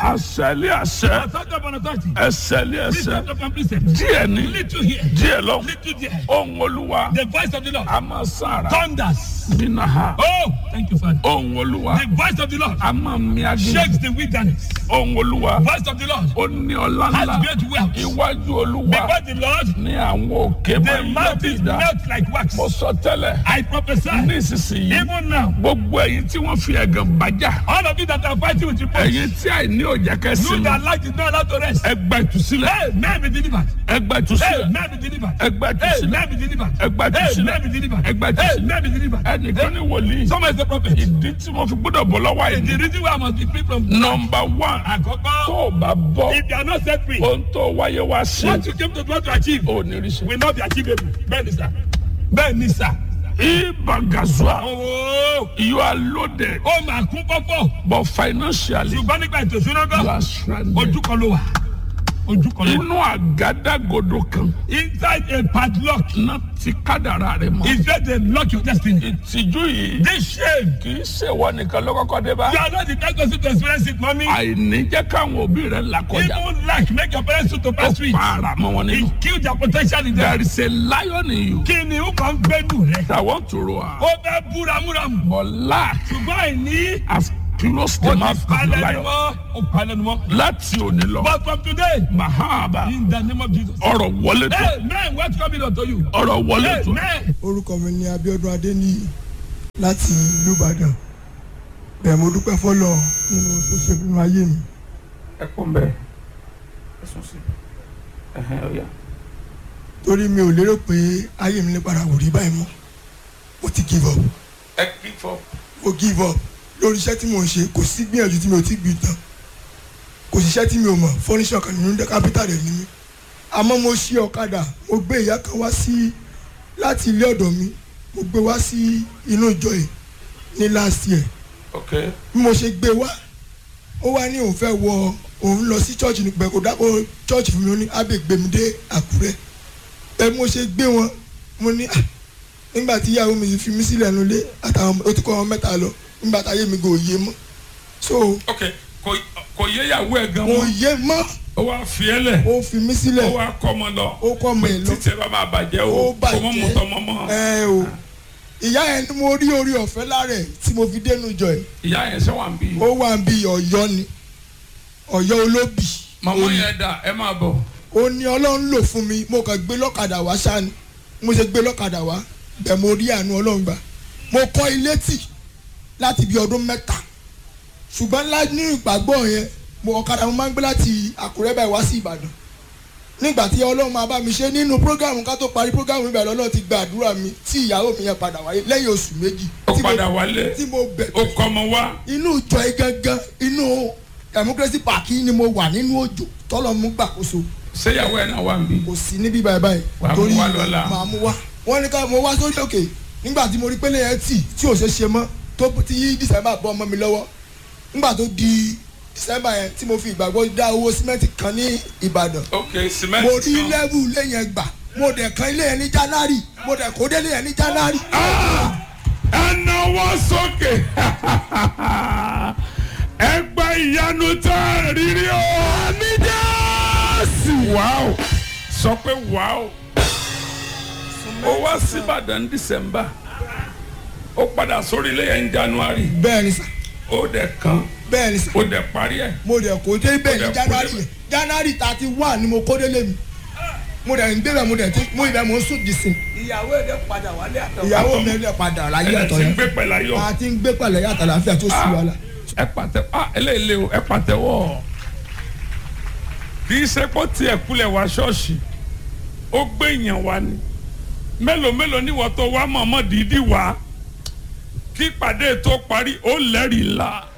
àṣẹlé àṣẹ Authority upon authority. ẹsẹlé ẹsẹ Precept upon precept. díẹ̀ ní Little here. díẹ̀ lọ Little there. ohun olúwa The voice of the Lord. a máa sára Thunders. nínú ha Oh, thank you, Father. ohun olúwa The voice of the Lord a máa mi agé shakes the wilderness. ohun olúwa Voice of the Lord ó ní ọlá has ńlá great wealth. iwájú olúwa Because the Lord, ní àwọn òkè máa the ń mountains yọ̀bìdá melt like wax. mo sọ tẹ́lẹ̀ I prophesy, nísinsìnyí even now, gbogbo ẹ̀yin tí wọ́n fi ẹ̀gàn bájà all of you that are fighting with reproach, ẹ̀yin tí àìní òjá you kẹsìn that light is not allowed to rest. ẹgbà ìtúsílẹ̀ Hey, man be delivered. ẹgbà Hey, ìtúsílẹ̀ man be delivered. ẹgbà Hey, ìtúsílẹ̀ man be delivered. ẹgbà Hey, ìtúsílẹ̀ man be delivered. ẹgbà Hey, ìtúsílẹ̀ man be delivered. ẹnìkan ní wòlíì Someone is a prophet. ìdí tí mo fi gbọ́dọ̀ bọ̀ lọ́wọ́ The àìní reason why I must be free from nọmba one tó Àkọ́kọ́, o bá bọ́ if you are not set free, ohun tó wáyé wá sí what you came to do to achieve ò ní rí sí. will not be achievable. Bẹ́ẹ̀ni sà. Bẹ́ẹ̀ni sà. ibagazua Ooo, you are loaded ó máa kún fọ́fọ́. but financially Ṣùgbọ́n nígbà ètò ìṣúná you gan, are stranded. ojú kan ló wà. Ojú kan ló wà. inú àgádágodo kan Inside a padlock náà ti kádàrá rẹ mọ́. is where they lock your destiny. ìtìjú yìí This shame, kì í ṣèwọ nìkan ló kọ́kọ́ dé bá. you are not the kind person to experience it, mommy. àìní jẹ́ káwọn òbí rẹ̀ là kọjá. Even lack make your parents to ó pass through it. para mọ́ wọn nínú. It kill their potential in there them. is a lion in you Kí ni ó kàn ń gbẹ́dùn rẹ̀? that want to roar Ó fẹ́ búramúramù. but lack Ṣùgbọ́n àìní. has closed Ó the ti mouth of the palẹ̀ ni lion. mọ́. Ó palẹ̀ ni mọ́. láti òní lọ But from today, mahaba in the name of Jesus. ọ̀rọ̀ wọlé tó Hey, man, what's coming unto you? ọ̀rọ̀ wọlé Hey, tó man. orúkọ mi ni Abíọ́dún Adéníyì láti ìlú Ìbàdàn bẹ́ẹ̀ mo dúpẹ́ fọlọ́ nínú tó ṣe nínú ayé mi ẹ kún bẹ́ẹ̀ ẹ sùn sí ẹhẹn ọ̀yà. torí mi ò lérò pé ayé mi lè padà wò rí báyìí mọ́ mo ti give up ẹ kí fọ. mo give up lórí iṣẹ́ tí mo ń ṣe kò sí gbìyànjú tí mi ò ti gbì tán kò sí iṣẹ́ tí mi ò mọ̀ fọ́níṣọ̀ kan nínú dẹ́ kápítà rẹ̀ ni mí àmọ́ mo ṣí ọ̀kadà mo gbé ìyá kan wá sí láti ilé ọ̀dọ̀ mi mo gbé wá sí inú ìjọ yìí ní last year ok bí mo ṣe gbé wá ó wá ní òun fẹ́ wọ òun lọ sí church ní pẹ̀ kó dákọ̀ church fún mi ó ní ábẹ́ gbé mi dé àkúrẹ́ bẹ́ẹ̀ bí mo ṣe gbé wọn mo ní "Ah, nígbà tí ìyàwó mi fi mí sílẹ̀ nulẹ̀ àtàwọn ọmọ- ó ti kọ́ wọn mẹ́ta lọ nígbà táyé mi kò yé mọ́ so ok kò kò yéyàwó ẹ gan kò mọ́ yé mọ́ ó wá fi ẹ lẹ̀ ó fi mí ó sílẹ̀ wá kọ́ ọmọ lọ ó kọ́ ọmọ ẹ̀ lọ títí ẹ bá máa bàjẹ́ o ó kò mọ́ mọ́tọ́ mọ́ bàjẹ́ mọ́ ẹ o ìyá yẹn ni mo rí orí ọ̀fẹ́ lára ẹ̀ tí mo fi dénú jọ ẹ̀ ìyá yẹn ṣe wà ń bí ó wà ń bí ọ̀yọ́ ni ọ̀yọ́ olóbì màmá yẹn dà ẹ máa bọ̀ ó ní ọlọ́run lò fún mi mo kàn gbé lọ́kadà wá sáni mo ṣe gbé lọ́kadà wá bẹ́ẹ̀ mo rí àánú ọlọ́run gbà mo kọ́ ilé tì láti bí ọdún mẹ́ta ṣùgbọ́n lá ní ìgbàgbọ́ yẹn mo ọ̀kadà mo máa ń gbé láti àkúrẹ́ báyìí wá sí ìbàdàn nígbà tí ọlọ́run máa bá mi ṣe nínú prógámù ká tó parí prógámù ìbàdàn ọlọ́run ti gba àdúrà mi tí ìyàwó mi yẹn padà wáyé lẹ́yìn oṣù méjì ó tí mo- padà wálé tí mo bẹ̀ ó kọ́ ọmọ wá inú ìjọ yìí gangan inú democracy park yìí ni mo wà nínú òjò tọ́lọ́ mú gbàkóso ṣéyàwó ẹ náà wà ń bí kò sí níbí báyìí báyìí Wà á mú wá lọ́la. màá mú wá wọ́n ní ká mo wá sórí òkè nígbà tí mo rí pélé yẹn tì tí ò ṣe ṣe mọ́ tó ti yí december bọ́ ọmọ mi lọ́wọ́ nígbà tó di december yẹn tí mo fi ìgbàgbọ́ dá owó símẹ́ǹtì kan ní ìbàdàn ok mo cement rí kan lẹ́wù ilé yẹn gbà mo dẹ̀ kan ilé yẹn ní january mo dẹ̀ kó délé yẹn ní january. ẹ náwó sókè ẹ gba ìyanu tó rírí o àmì jẹ́sì wàá sọ pé wàá ó wá sí ìbàdàn december ó padà sórí ilé yẹn ní january bẹ́ẹ̀ ni sà ó dẹ̀ kan bẹ́ẹ̀ ni sà ó dẹ̀ parí ẹ̀ mo dẹ̀ kó dé bẹ́ẹ̀ Ó dẹ̀ ní kó january débẹ̀. yẹn january thirty one ni mo kó délé mi mo dẹ̀ ń débẹ̀ mo dẹ̀ ti mo ibẹ̀ mo ń sùn dìsìn Ìyàwó ẹ̀ dẹ̀ padà wálé àtọ̀. ìyàwó mi ẹ̀ padà láyé ẹ̀ ọ̀tọ̀ ti yẹn gbé pẹ̀lú ayọ̀ a ti ń gbé pẹ̀lẹ́ yàtọ̀ láfíà tó sì wà lá. ẹ pàtẹ ah eléyìí o ẹ pàtẹ́wọ́ kì í ṣe pọ́ tiẹ̀ kulẹ̀ wá ṣọ́ọ̀ṣì ó gbé èèyàn wá ni mélòó mélòó níwọ̀n tó wá mọ̀ọ́mọ́ dídí wá kí ìpàdé tó parí ó lẹ́rìí ńlá